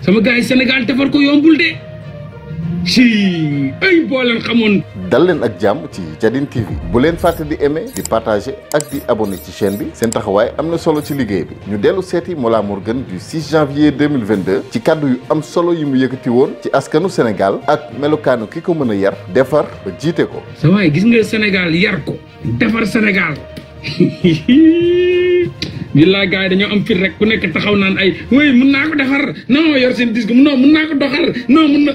sama gars yi Sénégal defar ko yombul de ci ay boo leen xamoon dal leen ak jàmm ci Jadin TV bu leen fàtte di aimer di partager ak di abonné ci chaîne bi seen taxawaay am na solo ci liggéey bi ñu dellu seeti Mollah Morgun du 6 janvier 2022 ci kàddu yu am solo yi mu yëkkati woon ci askanu Sénégal ak melokaanu ki ko mën a yar defar ba jiite ko sa waaye gis nga Sénégal yar ko defar Sénégal billaa gars yi dañoo am fit rek ku nekk taxaw naan ay oui mun naa ko defar non yor seen disque non mun naa ko doxal non mun na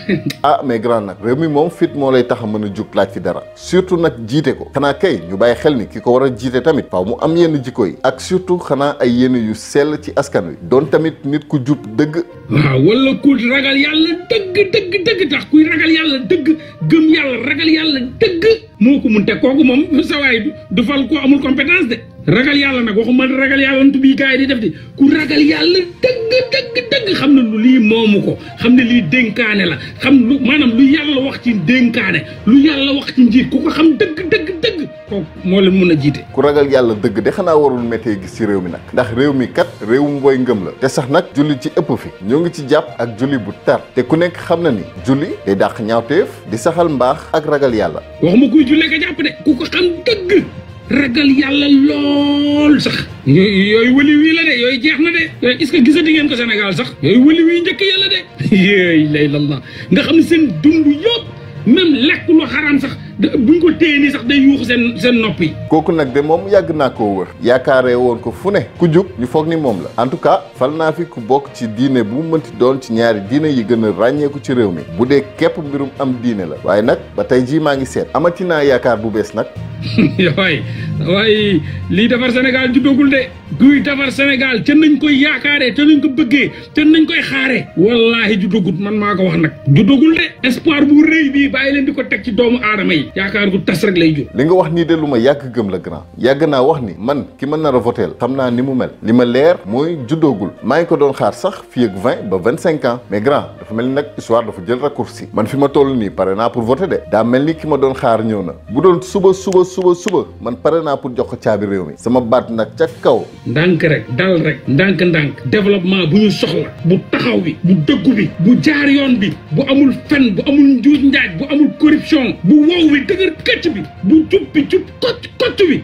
ah mais grand nag réew mi moom fit moo lay tax a mën a jug laaj fi dara surtout nag jiite ko xanaa kay ñu bàyyi xel ni ki ko war a jiite tamit faaw mu am yenn jikko yi ak surtout xanaa ay yenn yu sell ci askan wi doon tamit nit ku jub dëgg waaw wala ku ragal yàlla dëgg dëgg dëgg tax kuy ragal yàlla dëgg gëm yàlla ragal yàlla dëgg moo ko mun te kooku moom sa waay du fal ko amul compétence de ragal yàlla nag waxuma ragal yàlla ntu bii gars yi di def di ku ragal yàlla dëgg dëgg dëgg xam ne lu lii moomu ko xam ne lii dénkaane la xam lu maanaam lu yàlla wax ci dénkaane lu yàlla wax ci njiit ku ko xam dëgg dëgg dëgg kooku moo leen mun a jiite ku ragal yàlla dëgg de xanaa warul méttee gis ci réew mi nag ndax réew mi kat réewum booy ngëm la te sax nag julli ci ëpp fi ñoo ngi ci jàpp ak julli bu tar te ku nekk xam na ni julli day dàq ñaawteef di saxal mbaax ak ragal yàlla waxuma kuy jullee ka jàpp de ku ko xam dëgg ragal yàlla lool sax yooyu wëli wii la de yooyu jeex na de est-ce que gisati ngeen ko Sénégal sax yooyu wëli wii njëkk yàlla de yéey lay lalla nga xam ne seen dund yëpp même lekk lu xaraam sax buñ ko téye nii sax day yuuxu seen seen nopp yi kooku nag de moom yàgg naa koo wër yaakaaree woon ko fu ne ku jug ñu foog ni moom la en tout cas fal naa fi ku bokk ci diine bu mu mënti doon ci ñaari diine yi gën a ràññeeku ci réew mi bu dee képp mbirum am diine la waaye nag ba tey jii maa ngi seet amati naa yaakaar bu bees nag waay waaye lii defar Sénégal juddagul de guy defar Sénégal te nañ koy yaakaaree te nañ ko bëggee te nañ koy xaaree wallaahi juddagul man maa ko wax nag juddagul de espoir bu rëy bii bàyyi leen di ko teg ci doomu aadama yi yaakaar gu tas rek lay jur li nga wax nii de lu ma yàgg gëm la grand yàgg naa wax ni man ki ma nar a voteel xam naa ni mu mel li ma leer mooy juddoogul maa ngi ko doon xaar sax fii ak vingt ba vingt cinq ans mais grand dafa mel ni nag histoire dafa jël raccourci man fi ma toll nii pare naa pour voter de daa mel ni ki ma doon xaar ñëw na bu doon suba suba suba suba man pare naa pour jox ko caabi réew mi sama baat nag ca kaw ndànk rek dal rek ndànk ndànk développement bu ñu soxla bu taxaw bi bu dëggu bi bu jaar yoon bi bu amul fen bu amul njuuj njaaj bu amul corruption bu wow bi dëgër këcc bi bu jub bi jub kocc kocc bi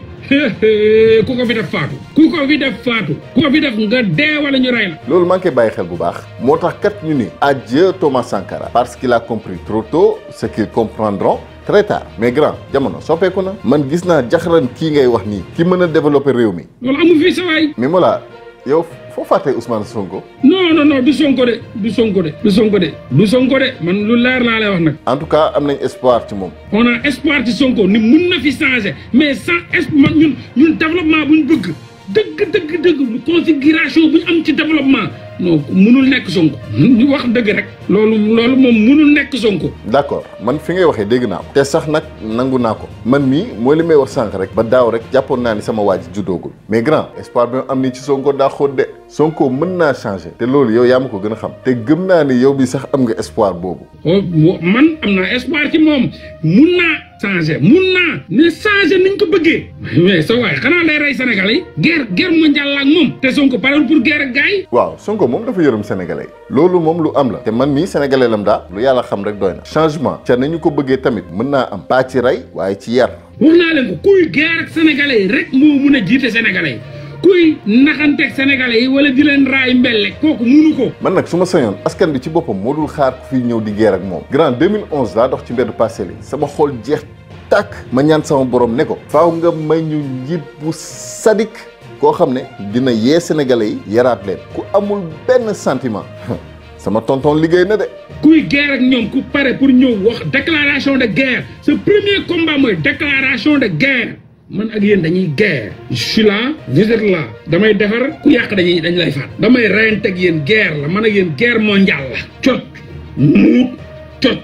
ku ko fi def faatu ku ko fi def faatu ku ko fi def nga dee wala ñu rey la loolu maa ngi koy bàyyi xel bu baax moo tax kat ñu ni adieu Thomas Sankara parce qu'il a compris trop tôt ce qu'ils comprendront très tard mais grand jamono soppeeku na man gis naa jaxaran kii ngay wax nii ki mën a développer réew mi loolu amu fi sawaay mais Mollah yow foo fàttee Ousmane Sonko non non non du Sonko de du Sonko de du Sonko de du Sonko de man lu leer laa lay wax nag en tout cas am nañ espoir ci moom on a espoir ci Sonko ni mun na fi changer mais sans espoir ñun ñun développement bu ñu bëgg dëgg dëgg dëgg configuration bu ñu am ci développement non munul nekk Sonko ñu wax dëgg rek loolu loolu moom munul nekk Sonko d'accord man fi ngay waxee dégg naa ko te sax nag nangu naa ko man mii mooy li may wax sànq rek ba daaw rek jàppoon naa ni sama waa ji juddoogul mais grand espoir bi am nii ci Sonko daa xóot de Sonko mën naa changer te loolu yow yaa ma ko gën a xam te gëm naa ni yow bi sax am nga espoir boobu man am naa espoir ci moom mun naa changer mun naa ne changer niñ ko bëggee mais sa waay xanaa lay rey Sénégal yi guerre guerre mondiale la ak moom te Sonko parewul pour guerre ak gars yi waaw Sonko moom dafa yërëm sénégalais loolu moom lu am la te man mii sénégalais lam daa lu yàlla xam rek doy na changement ca nañu ko bëggee tamit mën naa am pas ci rey waaye ci yar wax naa leen ko kuy guerre ak sénégalais yi rek moo mun a jiite sénégalais yi kuy naxanteeg sénégalais yi wala di leen raay mbelle kooku munu ko man nag su ma sañoon askan bi ci boppam moo dul xaar ku fiy ñëw di guerre ak moom grand 2011 laa dox ci mbeddu Parcelles yi sama xol jeex tàkk ma ñaan sama borom ne ko faaw nga may ñu njiit bu sadik koo xam ne dina yee sénégalais yi yaraat leen ku amul benn sentiment sama tonton liggéey na de kuy guerre ak ñoom ku pare pour ñëw wax déclaration de guerre ce premier combat mooy déclaration de guerre man ak yéen dañuy guerre je suis là vous êtes là damay defar ku yàq dañuy dañ lay faat damay reyante ak yéen guerre la man ak yéen guerre mondiale la cocc muut cocc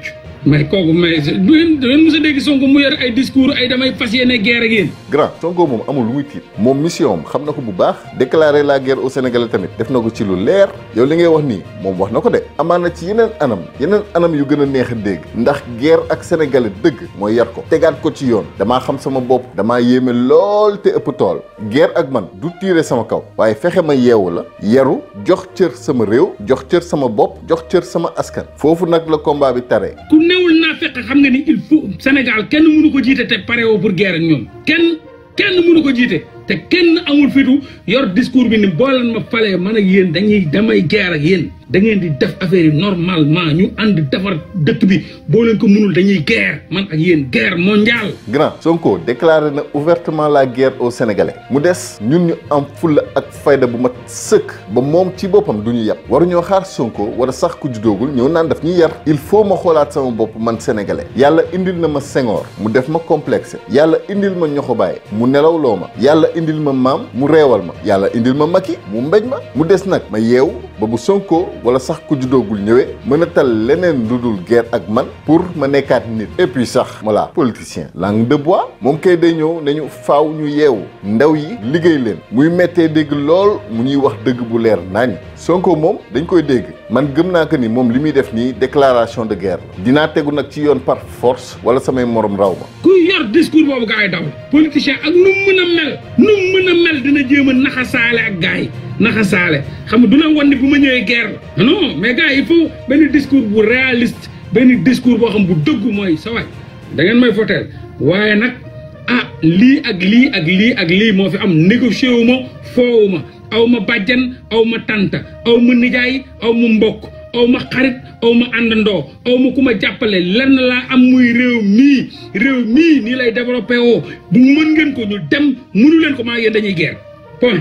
mais kooku mais du ngeen du ngeen mos a dégg Sonko mu yor ay discours ay damay fas yéene guerre ak yéen. grand Sonko moom amul lu muy tiit moom mission am xam na ko bu baax déclarer la guerre au Sénégalais tamit def na ko ci lu leer yow li ngay wax nii moom wax na ko de amaan na ci yeneen anam yeneen anam yu gën a neex a dégg ndax guerre ak Sénégalais dëgg mooy yar ko tegaat ko ci yoon damaa xam sama bopp damaa yéeme lool te ëpp tool guerre ak man du tiire sama kaw waaye fexe ma yeewu la yaru jox cër sama réew jox cër sama bopp jox cër sama askan foofu nag la combat bi taree ku newul naa fekk xam nga ni il faut Sénégal kenn mënu ko jiite te pare woo pour guerre ak ñoom kenn kenn mënu ko jiite te kenn amul fitu yor discours bi ni boo leen ma falee man ak yéen dañuy damay guerre ak yéen da ngeen di def affaire yi normalement ñu ànd defar dëkk bi boo leen ko mënul dañuy guerre man ak yéen guerre mondiale. grand Sonko déclaré na ouvertement la guerre aux Sénégalais mu des ñun ñu am fulla ak fayda bu mat sëkk ba moom ci boppam du ñu yàpp waruñoo xaar Sonko wala sax ku juddoogul ñëw naan daf ñuy yar il faut ma xoolaat sama bopp man sénégalais yàlla indil na ma Senghor mu def ma complexe yàlla indil ma ñoxobaay mu nelawloo ma yàlla indil ma maam mu reewal ma yàlla indil ma Macky mu mbéj ma mu des nag ma yeewu ba bu Sonko wala sax ku juddoogul ñëwee mën a tal leneen lu dul guerre ak man pour ma nekkaat nit et puis sax voilà politicien langue de bois moom kay day ñëw nañu faaw ñu yeewu ndaw yi liggéey leen muy méttee dégg lool mu ñuy wax dëgg bu leer nañ Sonko moom dañ koy dégg man gëm naa que ni moom li muy def nii déclaration de guerre la dinaa tegu nag ci yoon par force wala samay morom raw ma kuy yor discours boobu gaa yi daw politicien ak nu mu mën a mel nu mu mën a mel dina jéem a naxasaale ak gaa yi naxasaale xam nga du la wan ni bu ma ñëwee guerre la non mais gars yi il faut benn discours bu réaliste benn discours boo xam bu dëgg mooy sa waay da ngeen may foteel waaye nag ah lii ak lii ak lii ak lii moo fi am négocié wu ma foowu ma aw ma bàjjan aw ma tanta aw ma nijaay aw ma mbokk aw ma xarit aw ma àndandoo aw ma ku ma jàppale lenn laa am muy réew mii réew mii nii lay développé woo bu mën ngeen ko ñu dem mënu leen ko maa yéen dañuy guerre point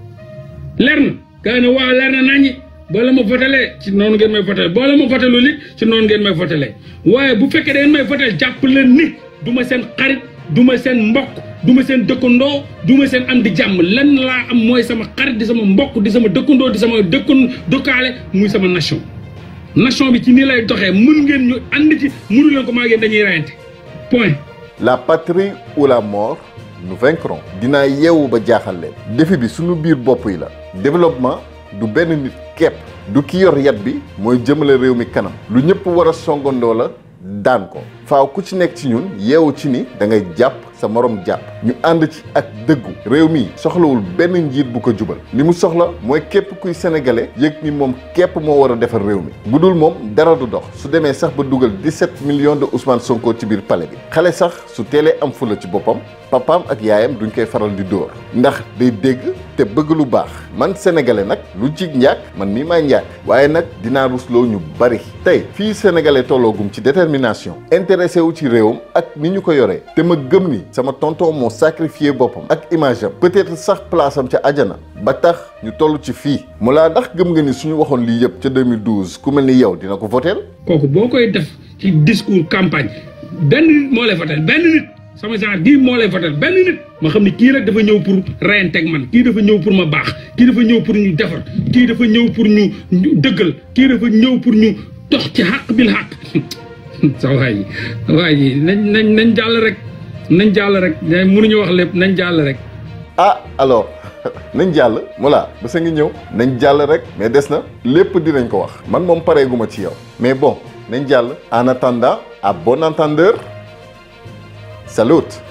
leer na gaa ne waaw leer na naññi boo la ma votelee ci noonu ngeen may votelee boo la ma voteloo li ci noonu ngeen may votelee waaye bu fekkee da ngeen may votel jàpp leen ni du ma seen xarit du ma seen mbokk du ma seen dëkkandoo du ma seen am di jàmm lenn laa am mooy sama xarit di sama mbokk di sama dëkkandoo di sama dëkkan dëkkaale muy sama nation nation bi ci nii lay doxee mën ngeen ñu ànd ci mënu leen ko maa ngeen dañuy rayante point la patrie ou la mort nous vaincrons dinaa yeewu ba jaaxal leen défi bi suñu biir bopp yi la développement du benn nit képp du ki yor yat bi mooy jëmale réew mi kanam lu ñëpp war a songandoo la daan ko faaw ku ci nekk ci ñun yeewu ci ni da ngay jàpp sa morom jàpp ñu ànd ci ak dëggu réew mi soxlawul benn njiit bu ko jubal li mu soxla mooy képp kuy sénégalais yëg ni moom képp moo war a defar réew mi bu dul moom dara du dox su demee sax ba dugal 17 millions de Ousmane Sonko ci biir palais bi xale sax su teelee am fula ci boppam papaam ak yaayam duñ koy faral di dóor ndax day dégg te bëgg lu baax man sénégalais nag lu jig njaag man mii maay njaag waaye nag dinaa rusloo ñu bari tey fii sénégalais tolloogum ci détermination intéressé wu ci réewam ak ni ñu ko yoree te ma gëm ni sama tonton moo sacrifié boppam ak image am peut-être sax place am ca ajana ba tax ñu toll ci fii mu laa ndax gëm nga ni suñu waxoon lii yëpp ca 2012 ku mel ni yow dina ko voteel kooku boo koy def ci discours campagne benn nit moo lay votel benn nit sama genre bii moo lay votel benn nit ma xam ni kii rek dafa ñëw pour reyanteeg man kii dafa ñëw pour ma baax kii dafa ñëw pour ñu defar kii dafa ñëw pour ñu dëggal kii dafa ñëw pour ñu dox ci xàq bil xàq sa waay yi waay yi nañ nañ nañ jàll rek nañ jàll rek mënuñu wax lépp nañ jàll rek ah alors nañ jàll voilà ba sa ngi ñëw nañ jàll rek mais des na lépp dinañ ko wax man moom pareeguma ci yow mais bon nañ jàll en attendant à bon entendeur salut